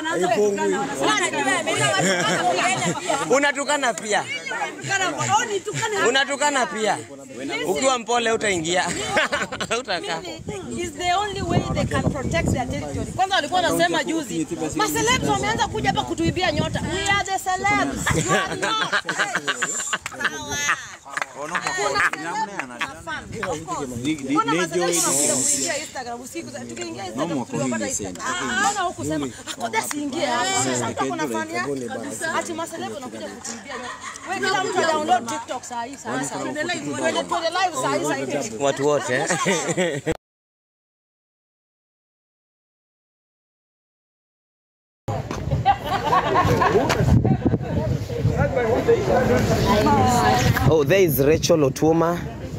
Unatukana pia, unatukana pia. Ukiwa mpole utaingia utakaa. is the only way they can protect their territory. Kwanza walikuwa wanasema juzi, ma celebs wameanza kuja hapa kutuibia nyota. We are the celebs. You are not. Kuna celebs na fan. Of course. Mbona ma celebs wanakuja kuingia Instagram usiku? Tukiingia Instagram tuliwapata Instagram. Haona huku sema, akoda siingie hapa. Sasa kuna fan yake. Ati ma celebs wanakuja kutuibia nyota. Wewe kila mtu download TikTok saa hii sasa. Twende live saa hii saa hii. Watu wote Oh, there is Rachel Otuoma.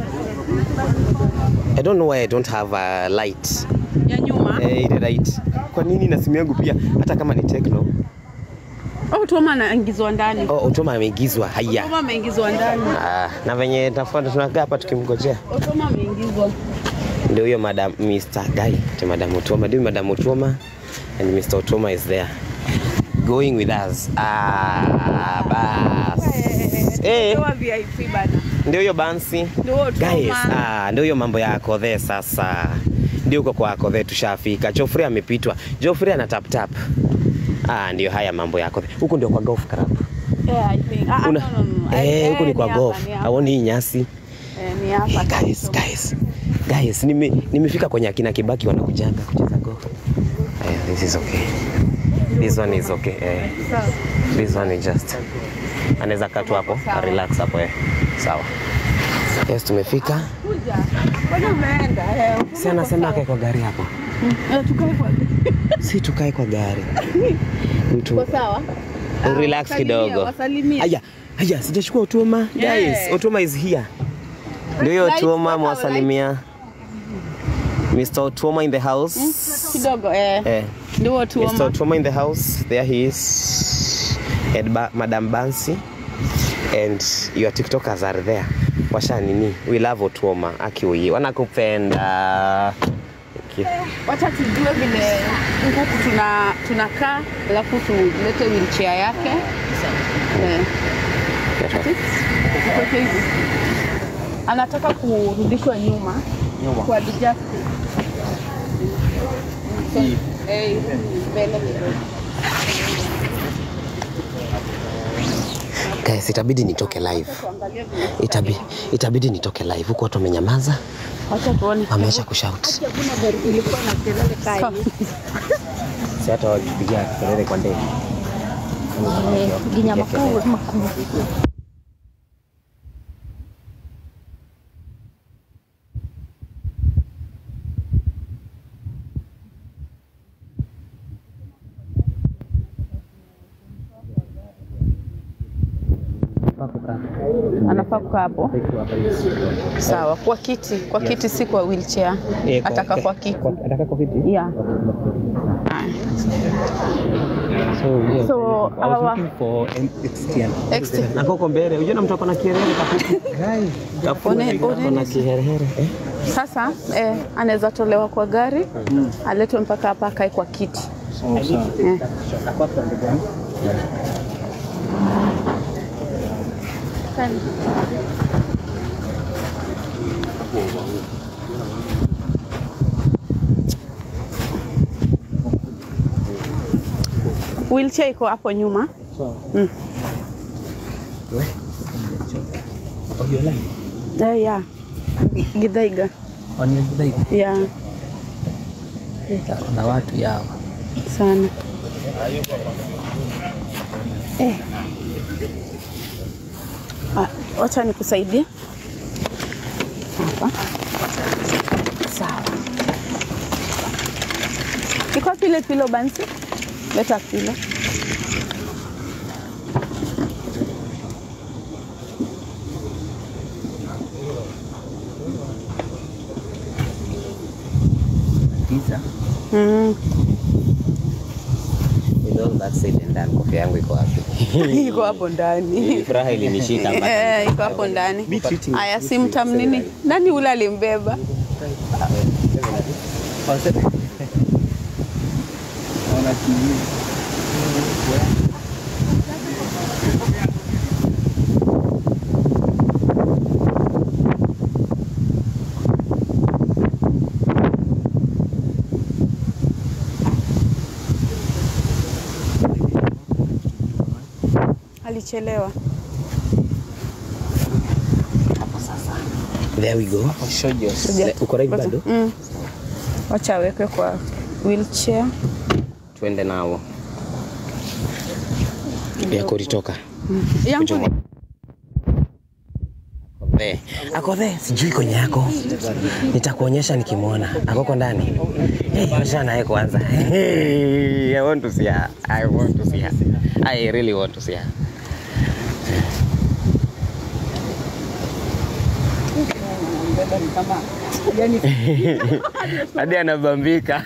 I don't know why I don't have a light. ya nyuma. Eh, ile light. Kwa nini na simu yangu pia hata kama ni Tecno? Oh, Toma anaingizwa ndani. Oh, Otuoma ameigizwa. Haya. Toma ameingizwa ndani. Ah, na venye tafuata tunakaa hapa tukimngojea. Oh, Toma ameingizwa. Ndio huyo madam Mr. Guy, to Madam Otuoma. Ndio Madam Otuoma and Mr. Otuoma is there. Going with us. Ah, bas. Eh, Ndio VIP bana. ndio hiyo bansi. Ndio Toma. Guys, ah, ndio hiyo mambo ya Akodhe sasa. Ndio huko kwa Akodhe tushafika. Joffrey amepitwa. Joffrey ana tap tap. Ah, ndio haya mambo ya Akodhe. Huko ndio kwa golf club. Yeah, I think. Ah, ah, Una no, no, no. eh, huko ni kwa hapa, golf. ni hapa. Haoni hii nyasi. Eh, ni hapa. guys, guys, guys, nime, nimefika kwenye akina Kibaki wanakujanga kucheza golf. Yeah, this is okay. This one is okay. Eh. This one is just anaweza kaa tu hapo a relax hapo eh. Sawa. Yes, tumefika. Kuja. Kwani umeenda? Eh, Si anasema akae kwa gari hapo. eh, tukae kwa. Si tukae kwa gari. Mtu Kwa sawa? Ah, relax wasalimie, kidogo. Wasalimie. Haya, haya, sijachukua Otuoma. Guys, Yeah. Otuoma is here. Ndio hiyo Lights, Otuoma what are mwasalimia. Mr. Otuoma in the house. Kidogo eh. Eh. Ndio Mr. Toma. Otuoma in the house. There he is. And ba Madam Bansi. And your TikTokers are there. Washa nini? We love Otuoma. Akiwi. Wanakupenda. Okay. Wacha tujue vile huku tuna tunakaa alafu tulete wheelchair yake. Eh. Ikoje hivi? Anataka kurudishwa nyuma kwa adjust. Eh, mbele kidogo. Guys, itabidi nitoke live. Tuangalie vile. Itabidi, itabidi nitoke live. Huku watu wamenyamaza. Wacha tuone. Wameacha kushout. Hakuna gari ilikuwa na kelele kali. Si hata wakipigia kelele kwa ndege. Ginya makuu makuu. Anafaa kukaa hapo. Sawa, kwa kiti, kwa kiti si kwa wheelchair. Ataka kwa kiti. Ataka kwa kiti? Yeah. So, So, I was our looking for an extend. ex Na koko mbele. Unajua mtu ako na kiherehere kafupi. Kafupi One- ako na one- kiherehere. Eh? sasa eh, anaweza tolewa kwa gari aletwe mpaka hapa akae kwa kiti. Eh. Wheelchair iko hapo nyuma. Mm. Eh, yeah. Githaiga. Yeah, na watu yao sana. Eh. Ah, wacha nikusaidie. Hapa. Sawa. Iko wapi ile pilo bansi? Leta pilo. giza Mm. With all that said and done, kofia yangu iko wapi? Iko hapo ndani. Hii Furaha ilinishika mpaka Eh, iko hapo ndani. Aya, si mtamnini? Nani ule alimbeba? naona TV Alichelewa. There we go. Le- Uko right bado? Mm. Wacha awekwe kwa wheelchair. Tuende nao. Yako litoka. Yangu Kuchoma. ni There. Ako there. Sijui kwenye yako. Nitakuonyesha nikimwona. Akoko ndani. Hey, wachana naye kwanza. Hey, I want to see her. I want to see her. I really want to see her. Hadi anabambika.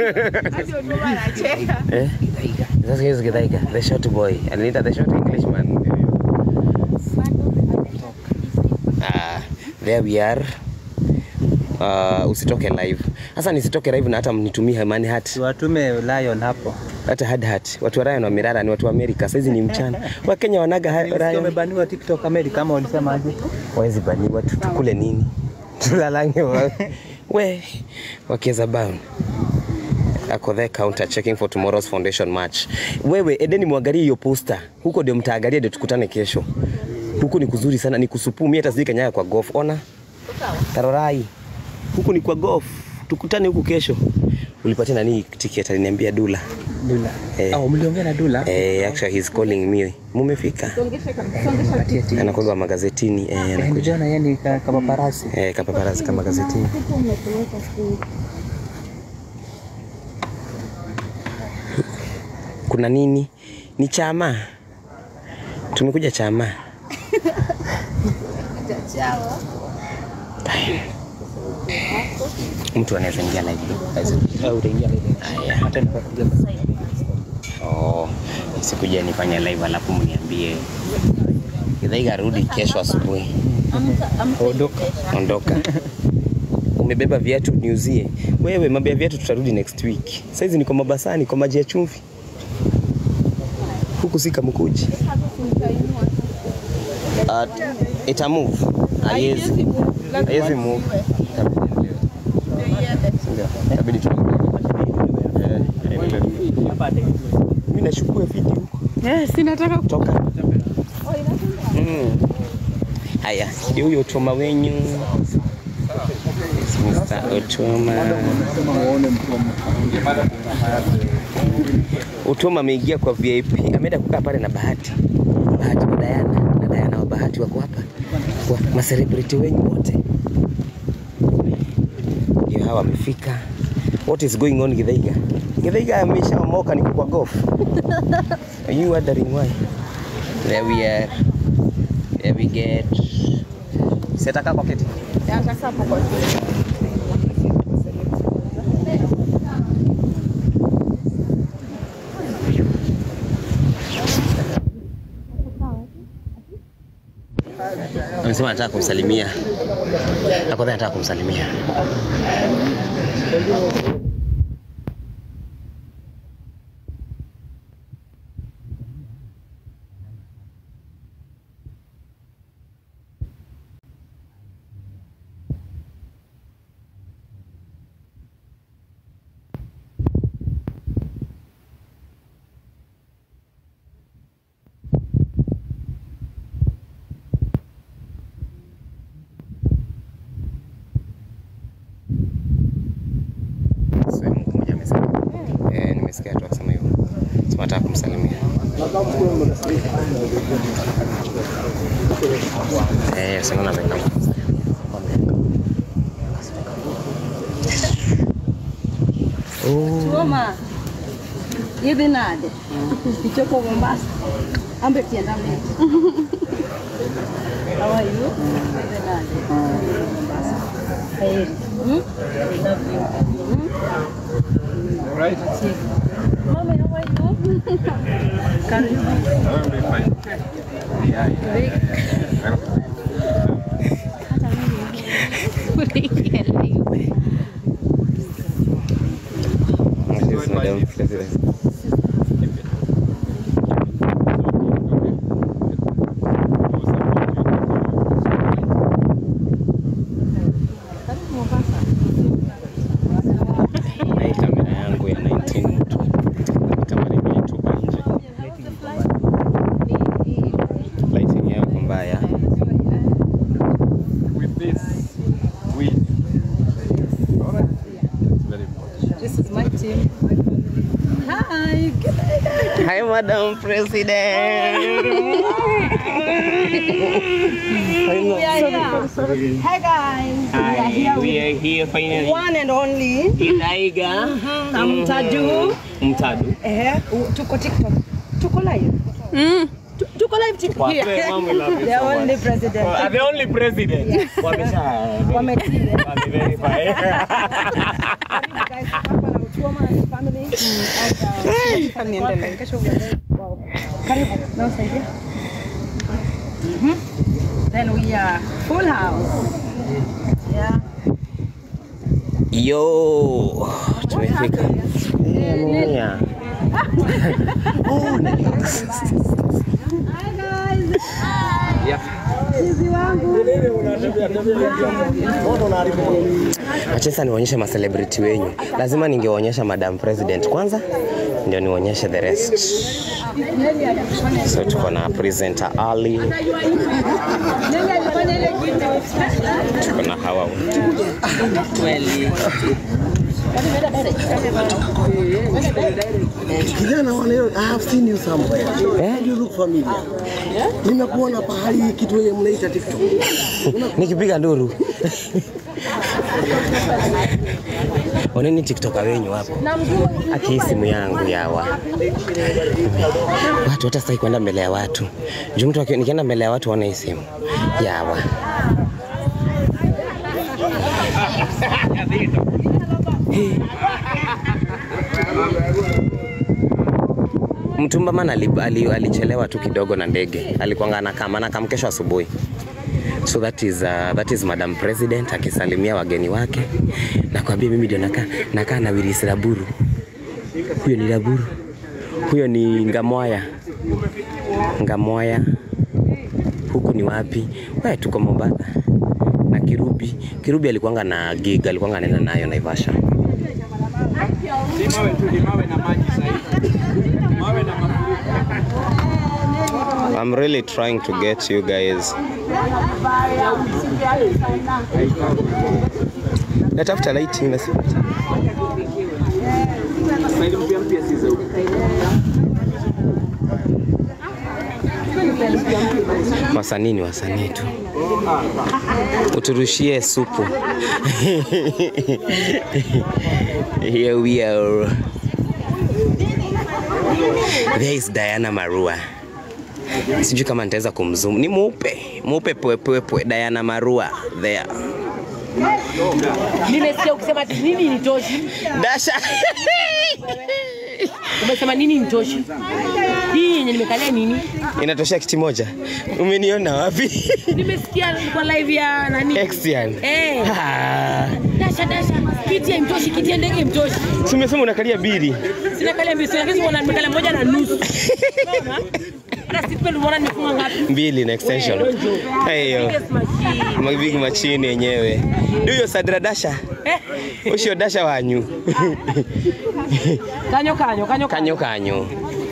Eh? Sasa hiyo Githaika, the short boy. Anaita the short Englishman. Ah, there we are. Uh, usitoke live. Sasa nisitoke live na hata mnitumie Hamani Hat. Watume Lion hapo. Hata Hard Hat. Watu wa Ryan wa Mirara ni watu wa Amerika. Saizi ni mchana. Wakenya wanaga ha- Nilisikia Ryan. Wamebaniwa TikTok America kama walisemaje? Wawezi baniwa tu tukule nini? Tulalange wa. We, wakiweza bound. Ako there counter checking for tomorrow's foundation match. Wewe edeni mwangalie hiyo poster. Huko ndio mtaangalia ndio tukutane kesho. Huku ni kuzuri sana, ni kusupu. Mimi hata sijui kanyaga kwa golf. Ona. Tarorai. Huku ni kwa golf. Tukutane huku kesho. Ulipatia nani ticket? Aliniambia Dula. Dula. Eh. Oh, mliongea na Dula? Eh, actually he's calling me. Mumefika? Atie ati. Anakuwa magazetini. Eh, Eh, anakuja. Niliona yeye ni ka- kama parasi. Eh, kapaparazi kama gazetini. Kuna nini? Ni chama. Tumekuja chama. Mtu anaweza ingia live. Au utaingia ile. Haya. Hata nikakuja. Oh, sikuja nifanye live alafu mniambie. Githaiga rudi kesho asubuhi. Ondoka. Ondoka. Umebeba viatu niuzie. Wewe mambo ya viatu tutarudi next week. Saizi niko Mabasani kwa maji ya chumvi. Huku si Kamukuji. Uh, ita move. Haiwezi. Haiwezi move. Ndio. Inabidi tu. Eh, eh, Mimi nashukua video huko. Yes, sinataka Toka. Mm. Haya, ndio huyo Otoma wenyu. Mr. Otoma. Otoma ameingia kwa VIP, ameenda kukaa pale na Bahati. Bahati na Diana, na Diana wa Bahati wako hapa. Kwa macelebrity wenyu wote. Ndio hawa wamefika. What is going on Githaiga? Githaiga ameshaomoka niko kwa golf. Are you wondering why? There we are. There we get. Sitaka kwa kiti. Nataka hapo kwa Amesema anataka kumsalimia. Akodha anataka kumsalimia. Sehemu moja amesema. Eh, nimesikia tu akisema hivyo. Sema anataka kumsalimia. Eh, sema na amekaa. Oh, Roma. Idhi nade? Ichopo Mombasa. Ambe tienda mbele. How are you? Idhi nade? Mombasa. Heri. Hmm? Love you. Hmm? Mama, how are you? Karibu. yes, madam. Yes, yes. Hi, Madam President. Hi guys. Hi, we are here finally. One and only Ilaiga Mtaju. Mtadu. Eh, u- tuko TikTok. Tuko live. Tu- Tuko live TikTok. Wape, mama, we love you The so much. only president. Uh, the only president. Wamesha Wametii. wameverify. Guys, hapa na Uchoma and his family. And, uh, welcome. Kesho we are there. Wow. Karibu. Na usaidie. Mhm. Then we are full house. Yeah. Yo, tumefika. Yeah. Oh, nice. Acha sasa niwaonyeshe macelebrity wenyu. Lazima ningewaonyesha Madam President kwanza ndio niwaonyeshe the rest. So tuko na presenter Ali, tuko na hawa wote. Kijana wa leo, I have seen you somewhere. Eh? You look familiar. Nimekuona pahali kitu yenye mnaita TikTok. nikipiga nduru oneni tiktoka wenyu hapo akii simu yangu yawa watu hata sitaki kwenda mbele ya watu juu mtu aki- nikienda mbele ya watu waone hii simu yawa mtumba man ali- ali- alichelewa tu kidogo na ndege alikuanga anakam anakam kesho asubuhi so that is, uh, that is madam president akisalimia wageni wake nakwambia mimi ndio nakaa nakaa na Willis Raburu huyo ni Raburu huyo ni Ngamwaya Ngamwaya huku ni wapi we tuko Mombasa na Kirubi Kirubi alikuanga na gig alikuanga anaenda nayo Naivasha I'm really trying to get you guys. Natafuta lighting na sipati. Wasanii ni wasanii tu. Uturushie supu. Here we are. There is Diana Marua. Sijui kama nitaweza kumzoom. Ni mweupe mweupe pwepwepwe, Diana Marua there. Nimesikia ukisema ati nini nitoshi. Dasha Umesema nini nitoshi? Hii yenye nimekalia nini? inatoshea kiti moja. Umeniona wapi? Nimesikia kwa live ya nani? Exian. Eh. Ah, Dasha dasha. Kiti ya mtoshi, kiti ya ndege mtoshi. si umesema unakalia bili? Sina kalia mbili, sina kesi nimekalia moja na nusu. Unaona? Hata seatbelt umeona nimefunga ngapi? Mbili na extension. Hayo. Biggest machine. Mabigi machini yenyewe. Ndio Sadra Dasha. Eh. Ucio Dasha wanyu. Kanyo kanyo kanyo Kanyo kanyo.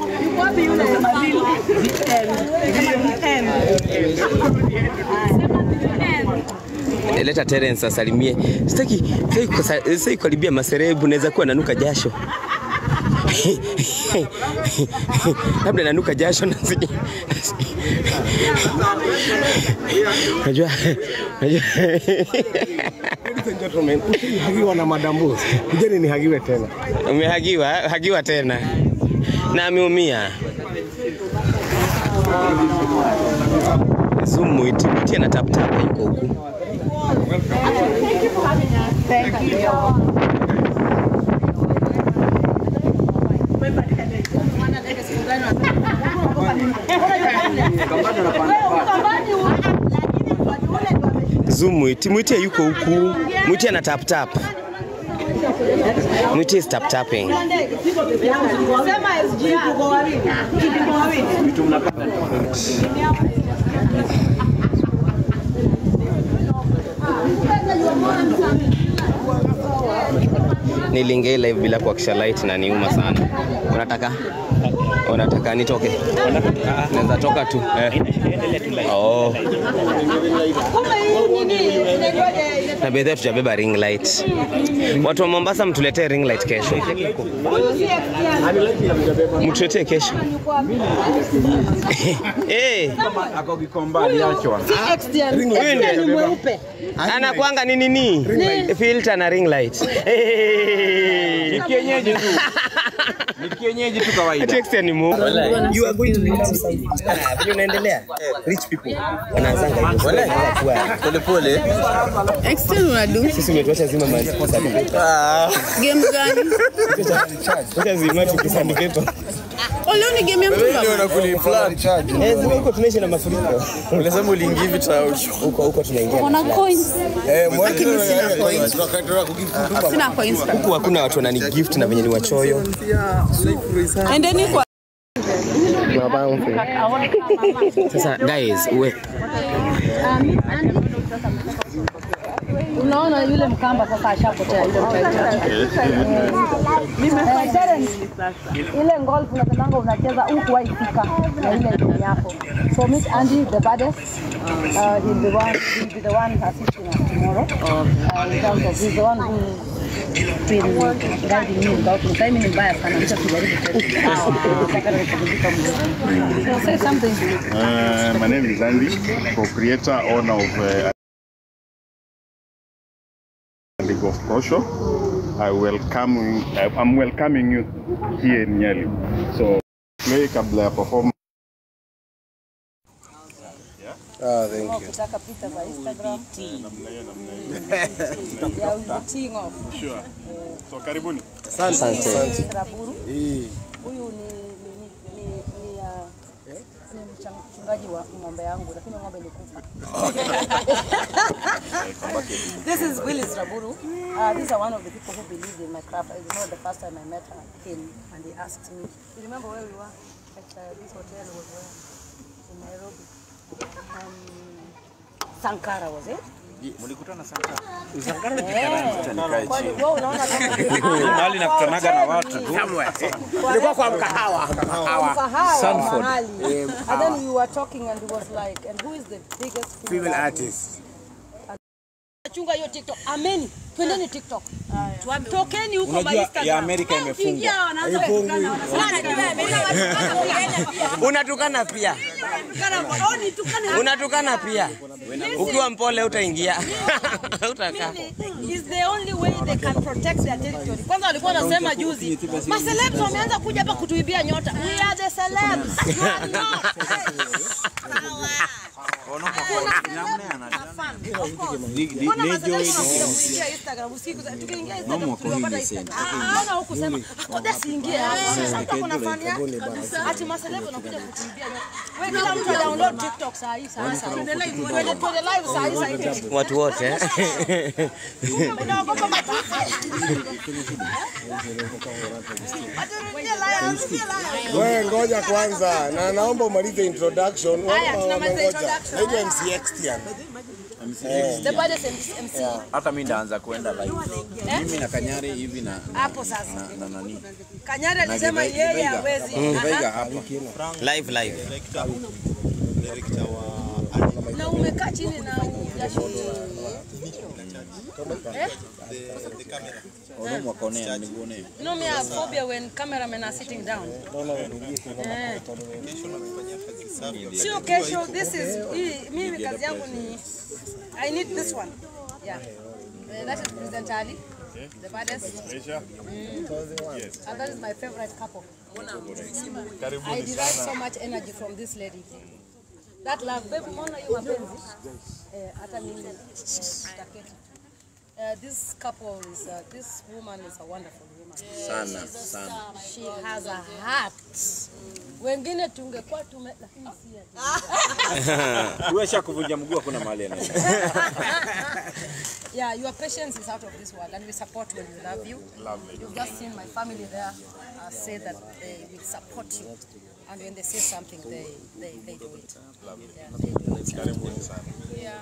Leta Terence asalimie. Sitaki sitaki kusa- sitaki kukaribia maserebu, naweza kuwa nanuka jasho. Labda nanuka jasho na si- Unajua unajua Ladies and gentlemen, ushahagiwa na Madam Boss. Kujeni nihagiwe tena. umehagiwa hagiwa tena na ameumia. Zoom mwiti mwiti ana tap tap yuko huku. Zoom mwiti mwiti yuko huku. Mwiti ana tap tap. Mwiti is tap tapping. Sema SG tuko wawili. Tuko wawili. Nilinge live bila kuwakisha light na niuma sana. Unataka? Unataka nitoke? Naweza toka tu. Eh. Oh. Na bedhe tujabeba ring light. Watu wa Mombasa mtuletee ring light kesho. Mtuletee kesho. Eh. Ako Gikomba aliachwa. Anakuanga ni nini? Filter na ring light. Ni kienyeji tu. Ni kienyeji tu kawaida. Text ni mu. You are going to meet Ah, vile unaendelea? Rich people. Wanaanzanga hivyo. Wanaanza kuwa Pole pole. Extend unadu sisi umetuacha zima ma sandpaper. game gani? Tuacha zima tu sandpaper. Oh, leo ni game ya mtu baba. unakuli flat. Eh, zima huko tunaishi na mafuriko. Unasema uliingia hivi taucho. Huko huko tunaingia. Kuna coins. Eh, Lakini sina coins. Sina coins. Huku hakuna watu wanani gift na venye ni wachoyo. Endeni kwa Sasa guys, we Unaona yule mkamba sasa ashapotea yule ile golf unasemanga unacheza huku waifika na ile timu yako. So meet Andy the baddest. Uh, he'll be one he'll be the one assisting us tomorrow. Uh, in terms of he's the one who been guiding me without me. Time ni mbaya sana mtu akijaribu kutaka rekebisha mzuri. So say something. Uh, my name is Andy, co-creator, owner of uh, League of Kosho. I welcome, I'm welcoming you here in Nyali. So, play kabla ya perform. Ah, thank you. Kutaka picha za Instagram. Yeah, we'll be teeing off. Sure. So, karibuni. Asante. Raburu. Hii Huyu ni ni ni ni, ni, uh, ni mchang- mchungaji wa ng'ombe yangu lakini ng'ombe ni kufa. this is Willis Raburu. Uh, these are one of the people who believe in my craft. I remember the first time I met her, him and he asked me, you remember where we were? At uh, this hotel was where? In Nairobi. Um, Sankara was it? Mlikutana sana. Eh. Kwani wewe unaona kama Mahali nakutanaga na watu tu. ilikuwa kwa mkahawa. mkahawa mahali. And then we were talking and he was like, and who is the biggest Female artist. chunga hiyo TikTok. Ameni, twendeni TikTok. Tokeni huko Unajua Instagram. ya Amerika imefungwa. Ingia wanaanza kutukana, wanasema, unatukana pia. "Oh, nitukane." Unatukana pia. Ukiwa mpole utaingia. Utakaa. is the only way they can protect their territory. Kwanza walikuwa wanasema juzi, ma celebs wameanza kuja hapa kutuibia nyota. We are the celebs. You are not. Mbona ma celebs wanakuja kuingia Instagram usiku za- tukiingia Instagram tuliwapata Instagram. Ah, Ona huku sema, akoda siingie hapo. Sasa mtu ako na fan yake. Ati ma celebs wanakuja kutuibia nyota. Wewe kila mtu download TikTok saa hii saa hii saa hii. Tuende tuende live saa hii saa hii. Watu wote. eh? Unaogopa matusi? Aturudia live, aturudia live. Wewe ngoja kwanza, na naomba umalize introduction. Haya, Wao tunamaliza wamengoja. introduction. Naitwa MC Extian. The baddest MC. Hata mimi ndaanza kuenda live. Mimi na Kanyari hivi na Hapo sasa. na nani? Kanyari alisema yeye hawezi. Vega Aha. hapa. Live live. Na umekaa chini na hujashoti. Eh? Wanamu wakaonea nikuonea. You know me I have phobia when cameramen are sitting down. Eh. Sio kesho, this is hii- mimi kazi yangu ni I need this one. Yeah. Eh, that is President Ali. The baddest. Aisha, And that is my favorite couple. I derive so much energy from this lady. That love, baby, mbona hiyo mapenzi? Eh, hata mimi taketi. Uh, this couple is, uh, this woman is a wonderful woman. Sana sana. She has a heart. Wengine tungekuwa tume, lakini si ati. Wewe kuvunja mguu hakuna mahali anaenda. Yeah, your patience is out of this world, and we support when we love you. You've just seen my family there uh, say that they will support you, and when they say something, they they, they do it. Yeah, they do it.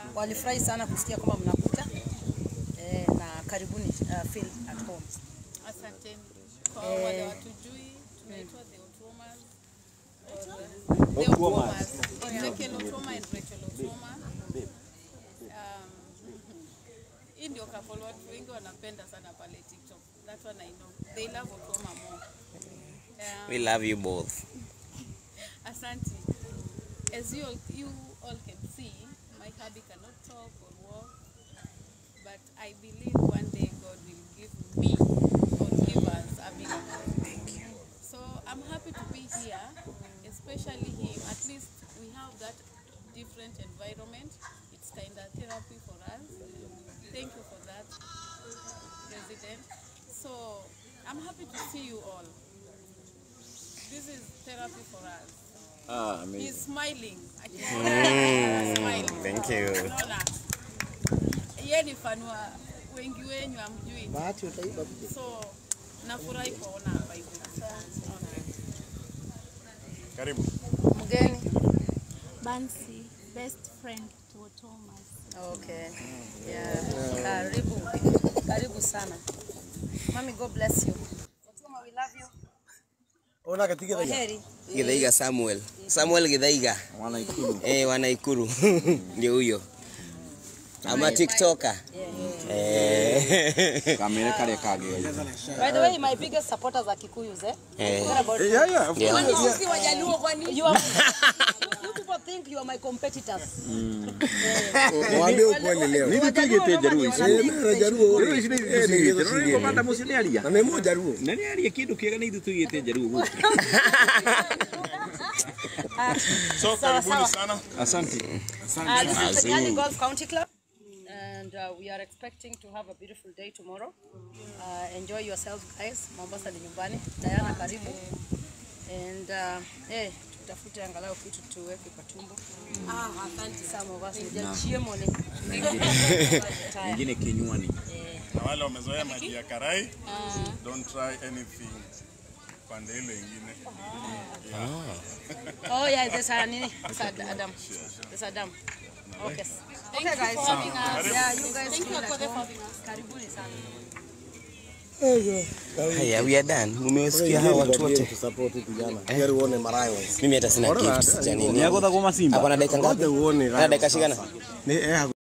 Walifurahi sana kusikia kwamba mnakuja eh, na karibuni uh, feel at home. Asanteni. Kwa wale watujui, tunaitwa The Otuomas. The Otuomas. Ezekiel Otuoma and Rachel Otuoma. Um, hii ndio couple watu wengi wanapenda sana pale TikTok. That one I know. They love Otuoma more. Um, We love you both. Asante. As you all, you all can see, my hubby cannot talk or walk, but I believe one day God will give me or give us a miracle. Thank you. So I'm happy to be here, especially him. At least we have that different environment. It's kind of therapy for us. Thank you for that, President. So I'm happy to see you all. This is therapy for us. Ah, amazing. He's smiling. I can Mm, smiling. thank you. Unaona? Yeye ni fan wa wengi wenyu amjui. Bahati utaiba So nafurahi kuona hapa hivi. Karibu. Mgeni. Bansi, best friend to Thomas. Okay. Yeah. Karibu. Karibu sana. Mami, God bless you. Otoma, we love you. Ona katika Kwaheri. Githaiga Samuel. Samuel Githaiga. Wanaikuru. Eh, wanaikuru. Ndio huyo. Ama TikToker. Eh. Kamera kare kage. By the way, my biggest supporters are Kikuyus, eh? Eh. What about Yeah, yeah, of Yeah. Kwani course. sisi Wajaluo kwani? You are You people think you are my competitors. Waambie ukweli leo. Nini tugete jaruo Eh, mimi na Jaruo. Jaruo ici nĩ Eh, ithuĩ nĩ tugĩte. gĩthũri Nĩ gĩkĩ. kũbanda mũciĩ nĩ aria. Na nĩ mo Jaruo. Na nĩ aria kĩndũ kĩega nĩ ithuĩ tugĩte jaruo gũkũ. So karibuni sana. Asante. Uh, this is the Nyali Golf County Club, and uh, we are expecting to have a beautiful day tomorrow. Uh, enjoy yourselves, guys. Mombasa ni nyumbani. Diana, karibu. And uh, eh, tutafute angalau kitu tuweke kwa tumbo. Ah, asante. Some of us nijachie mole. Ingine kinywani. Na wale wamezoea maji ya karai, don't try anything pande ile ingine. Oh yeah, there's a nini? There's a Adam. There's a dam. Okay. Okay, guys. Yeah, you guys feel at home. Karibuni sana. Haya, we are done. Umewasikia hawa watu wote. Tusupport vijana. Heri uone Marayo. Mimi hata sina Ona gift hata- cha nini. Ni agotha kwa Simba. Ako na dakika ngapi? Ngoja uone Ana dakika shikana. Ni eh